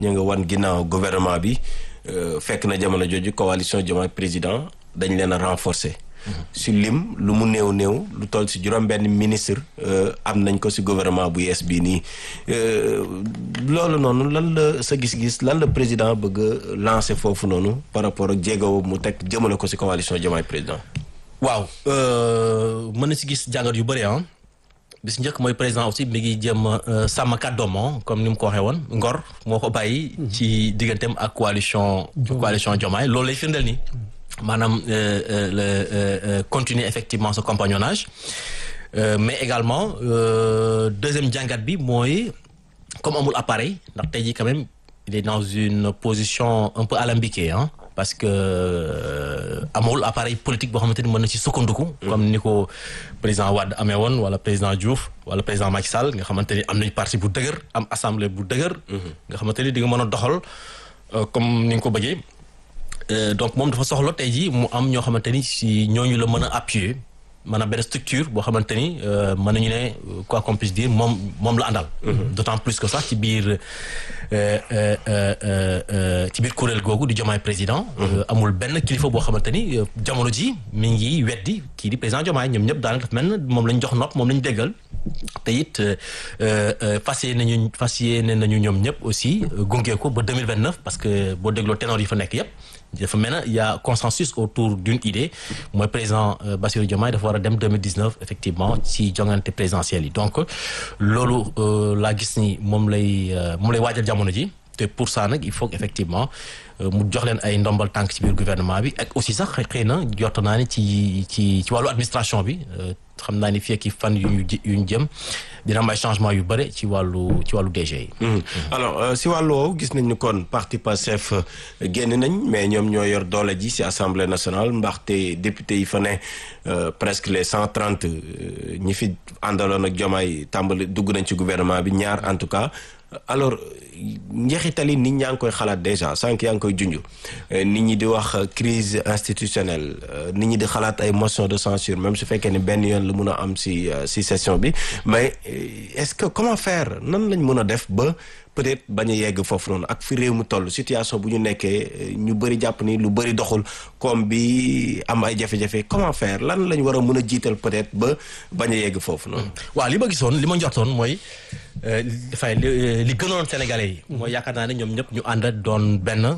ñu nga wan ginnaaw gouvernement bi fekk na jamono jooju coalition Diomaye président dañ leen a renforcer. si lim lu mu néew néew lu toll si juróom-benn ministre am nañ ko si gouvernement bu yees bii nii loolu noonu lan la sa gis-gis lan la président bëgg a lancer foofu noonu par rapport ak jéego mu teg jëmale ko si coalition Diomaye président. waaw mën na si gis jàngat yu bëri ah bis njëkk mooy président aussi mi ngi jëm sàmm kàddoom comme ni mu ko waxee woon ngor moo ko bàyyi. ci digganteem ak coalition. coalition Diomaye loolu lay firndeel nii. maanaam le continuer effectivement ce compagnonnage mais également deuxième jàngat bi mooy comme amul appareil ndax tey jii quand même il est dans une position un peu alambiquée ah. parce que amul appareil politique boo xamante ni mën na ci sukkandiku. comme ni ko président Wade amee woon wala président Diouf wala président Macky Sall nga xamante ni am nañu parti bu dëgër am assemblée bu dëgër. nga xamante ni di nga mën a doxal comme ni nga ko bëggee. donc moom dafa soxla tey jii mu am ñoo xamante ni si ñooñu la mën a appuyer maanaam benn structure boo xamante ni mën nañu ne quoi qu'on puisse dire moom moom la àndal. d'autant plus que sax ci biir ci biir kuréel googu di Diomaye président. amul benn kilifa boo xamante ni jamono ji mi ngi weddi kii di président Diomaye ñoom ñëpp daanaka dafa mel moom lañ jox nopp moom lañ déggal. te it fas yéene nañu fas yéene nañu ñoom ñëpp aussi gunge ko ba deux mille vingt neuf parce que boo dégloo ténor yi fa nekk yëpp. dafa mel na y a consensus autour d'une idée mooy président Bassirou Diomaye dafa war a dem 2019 effectivement ci jongante présidentielle yi donc loolu laa gis ni moom lay moom lay waajal jamono ji te pour ça nag il faut effectivement mu jox leen ay ndombal tànk ci biir gouvernement bi ak aussi sax xëy na jot naa ni ci ci ci wàllu administration bi xam naa ni fii ak fan yu ñu yu ñu jëm dina am ay changement yu bëri ci wàllu ci wàllu DG yi. alors si wàllu woowu gis nañ ni kon parti Pastef génn nañ mais ñoom ñoo yor doole ji si assemblée nationale ndaxte député yi fa ne presque les cent trente ñi fi àndaloon ak Diomaye tàmbali dugg nañ ci gouvernement bi ñaar en tout cas. alors njeexitali nit ñaa ngi koy xalaat déjà sànq yaa ngi koy junj nit ñi di wax crise institutionnelle nit ñi di xalaat ay motion de censure même su fekkee ni benn yoon la mun a am si si session bi mais est-ce que comment faire nan lañ mun a def ba peut-être bañ a yegg foofu noonu ak fi réew mu toll situation bu ñu nekkee ñu bëri jàpp ni lu bëri doxul comme bi am ay jafe-jafe comment faire lan lañ war a mun a jiital peut-être ba bañ a yegg foofu noonu. waaw li ma gisoon li ma njortoon mooy dafay li gënoon Sénégalais yi. mooy yaakaar naa ne ñoom ñëpp ñu ànd doon benn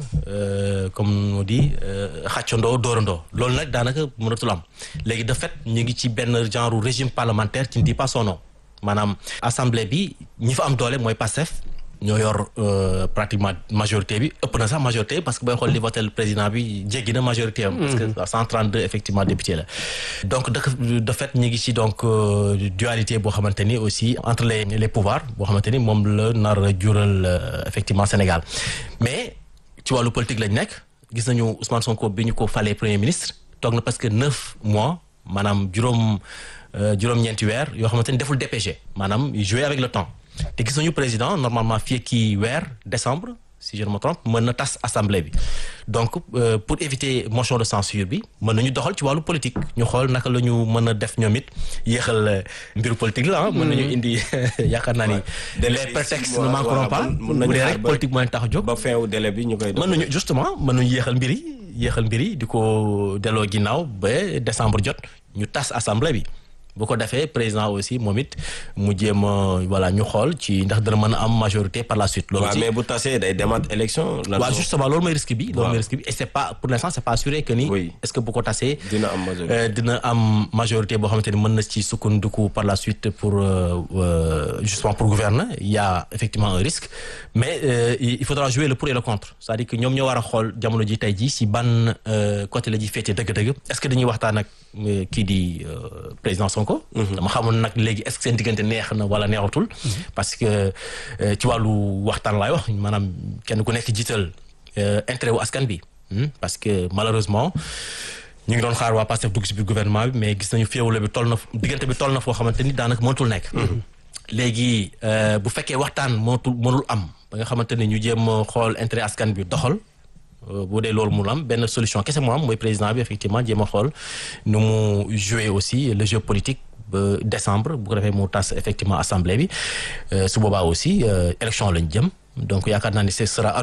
comme on dit xàccandoo dóorandoo loolu nag daanaka mënatul am léegi de fait ñu ngi ci benn genre régime parlementaire qui ne dit pas son nom maanaam assemblée bi ñi fa am doole mooy PASTEF. ñoo yor pratiquement majorité bi ëpp na sax majorité parce que booy xool li voté président bi jéggi na majorité am. parce que 132 effectivement député la. donc de de fait ñu ngi ci donc dualité boo xamante ni aussi entre les les pouvoirs boo xamante ni moom la nar a jural effectivement Sénégal mais ci wàllu politique lañ nekk gis nañu Ousmane Sonko bi ñu ko falee premier ministre toog na parce que neuf mois maanaam juróom juróom-ñeenti weer yoo xamante ni deful DPG maanaam jouer avec le temps. te gis nañu président normalement fii kii weer décembre si je ne me trompe mën na tas assemblée bi donc euh, pour éviter motion de censure bi mën nañu doxal ci wàllu politique ñu xool naka la ñu mën a def ñoom it yéexal mbiru politique la ah. mën nañu indi yaakaar naa ni. les prétextes ne manqueront pas. mën nañu bu dee rek politique moo leen tax a jóg. ba fin wu délai bi ñu koy. mën nañu justement mën nañu yéexal mbir yi yéexal mbir yi di ko delloo ginnaaw ba décembre jot ñu tas assemblée bi. bu ko defee président aussi moom it mu jéem a voilà ñu xool ci ndax dana mën a am majorité par la suite. loolu waaw mais bu tasee day demaat élection. waaw justement loolu mooy risque bi. loolu mooy risque bi et c'est pas pour l'instant c'est pas assuré que ni. Oui. est-ce que bu ko tasee. dina am majorité. euh, dina am majorité boo xamante ni mën na ci sukkandiku par la suite pour euh, euh, justement pour gouverner il y a effectivement un risque mais euh, il il faudra jouer le pour et le contre c'est-à-dire que ñoom ñoo war a xool jamono ji tey ji si ban euh, côté la ji féete dëgg-dëgg est-ce que dañuy waxtaan ak euh, kii di euh, président Sonko. dama xamul nag léegi est-ce que seen diggante neex na wala neexatul. parce que euh, ci wàllu waxtaan laay wax maanaam kenn ku nekk jiital euh, intérêt wu askan bi. Hmm, parce que malheureusement ñu ngi doon xaar waa Pastef dugg ci biir gouvernement bi mais gis nañu féewale bi toll na diggante bi toll na foo xamante ni daanaka mënatul nekk. léegi euh, bu fekkee waxtaan mënatul mënul am ba nga xamante ni ñu jéem a xool intérêt askan bi doxal. Euh, bu dee loolu mu am benn solution kese moo am mooy président bi effectivement jéem a xool nu mu jouer aussi le jeu politique ba décembre bu ko defee mu tas effectivement assemblée bi euh, su boobaa aussi euh, élection lañ jëm donc yaakaar naa ni ce sera